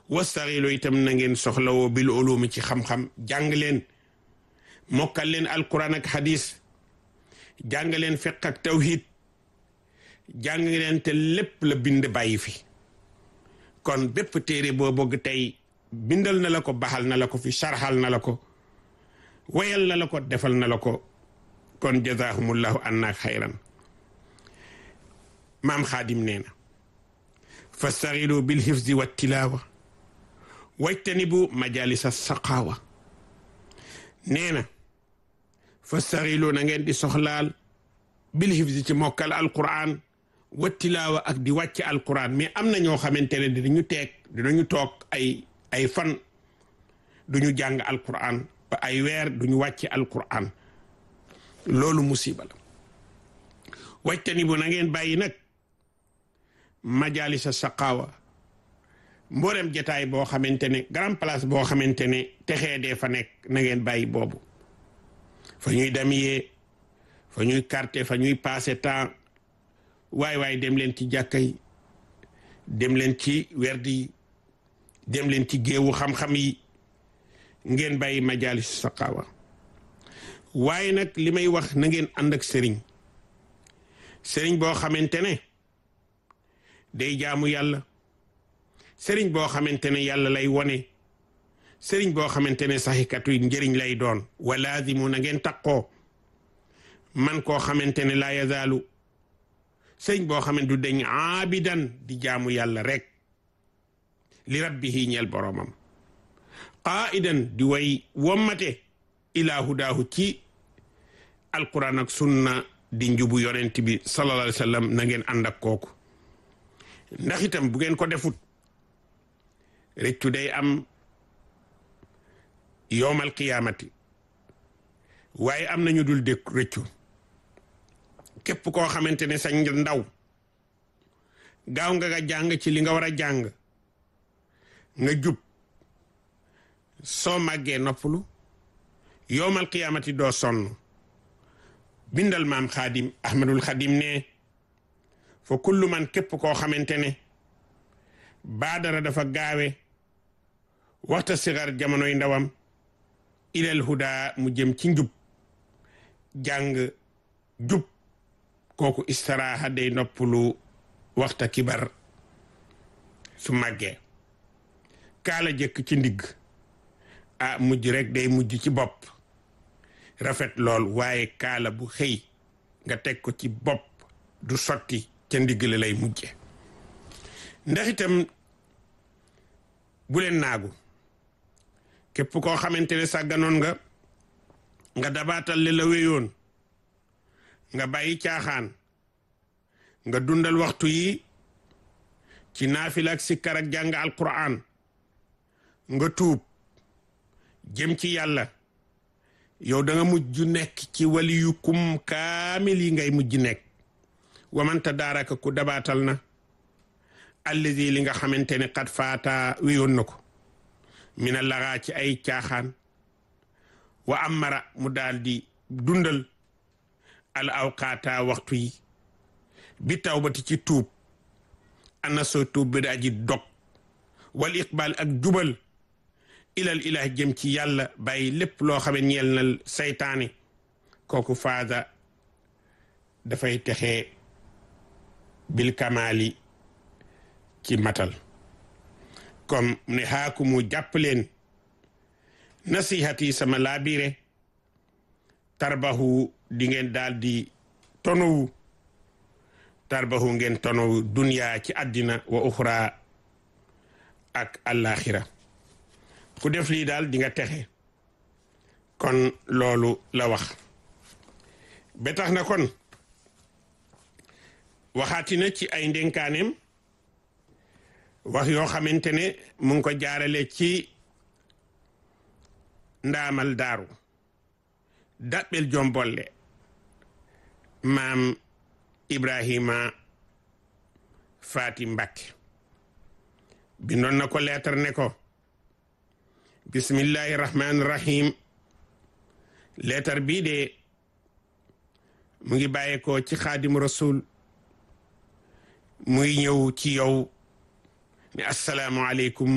wastaxilu itam na ngeen soxlawoo bil ulumi ci xam-xam jàng leen mokkal leen alquran ak hadis jàng leen fiq ak tawhid jàng leen te lépp la bind bàyyi fi kon bépp téere boo bëgg tey bindal na la ko baxal na la ko fi sarxal na la ko wayal na la ko defal na la ko kon jazahumullahu anna xayran maam xaadim nee na fastaxilu bil hifzi wa tilaawa wajtanibu majalisa saqaawa nee na fastaxilu na ngeen di soxlaal bil hifzi ci mokkal alquran wa tilaawa ak di wàcc alquran mais am na ñoo xamante ne dinañu teeg dinañu toog ay ay fan duñu jàng alquran ba ay weer duñu wàcc alquran loolu musiba la wajtanibu na ngeen bàyyi nag majalisa saqaawa mboolem jataay boo xamante ne grand place boo xamante ne texee dee fa nekk na ngeen bàyyi boobu fa ñuy damiyee fa ñuy carte fa ñuy passé temps waay waay dem leen ci jàkka yi dem leen ci werdi yi dem leen ci géewu xam-xam yi ngeen bàyyi majalis saqaawa waaye nag li may wax na ngeen ànd ak sëriñ sëriñ boo xamante ne day jaamu yàlla sëriñ boo xamante ne yàlla lay wone sëriñ boo xamante ne saxikatu njëriñ lay doon wa laazimu na ngeen taqoo man koo xamante ne laa yazaalu sëriñ boo xamante du deñ aabidan di jaamu yàlla rek li rabbihi ñeel boromam qaaidan di way wommate ilaa hudaahu ci alquran ak sunna di njubu yonent bi sallallahu alayhi wa sallam na ngeen ànd ak kooku ndax itam bu ngeen ko defut rëccu day am yowmal qiyaamati waaye am nañu dul dëkk rëccu képp koo xamante ne sañ ndaw gaaw nga nga jàng ci li nga war a jàng nga jub soo màggee noppalu yowmal qiyaamati doo sonn bindal maam xaadim ahmadul xadim ne fa kullu man képp koo xamante ne baadara dafa gaawe waxta sigar jamonoy ndawam ilal huda mu jëm ci njub jàng jub kooku istiraaha day noppalu waxta kibar su màggee kaala jëkk ci ndigg ah mujj rek day mujj ci bopp rafet lool waaye kaala bu xëy nga teg ko ci bopp du sotti ca ndigg la lay mujje ndax itam bu leen naagu képp koo xamante ne sàgganoon nga nga dabaatal li la wéyoon nga bàyyi caaxaan nga dundal waxtu yi ci naafila ak sikkar ak jàng alquran nga tuub jëm ci yàlla yow da nga mujj nekk ci wali yu kum kaamil yi ngay mujj nekk wamanta daaraka ku dabaatal na allazi li nga xamante ne xat faata wéyoon na ko mina laxaa ci ay caaxaan wa amara mu daal di dundal al awqaata waxtu yi bi tawbati ci tuub ana soo tuub bi daa ji dog wal iqbal ak jubal ilal ilah jëm ci yàlla bàyyi lépp loo xam ne ñeel na saytaane kooku faada dafay texee bil kamaali ci matal comme ne xaaku mu jàpp leen nasihati sama laabire tarbahu di ngeen daal di tonowu tarbahu ngeen tonowu duniya ci àddina wa uxra ak àllaaxira ku def lii daal di nga texe kon loolu la wax ba tax na kon waxaati na ci ay ndénkaaneem wax yoo xamante ne mu ngi ko jaarale ci ndaamal daaru daɓɓel jombolle maam ibrahima faati mbakke bindoon na ko leetar ne ko bismillahi rahmaani rahim leetar bii de mu ngi bàyyeekoo ci xaadim rasul muy ñëw ci yow ne assalaamu aleykum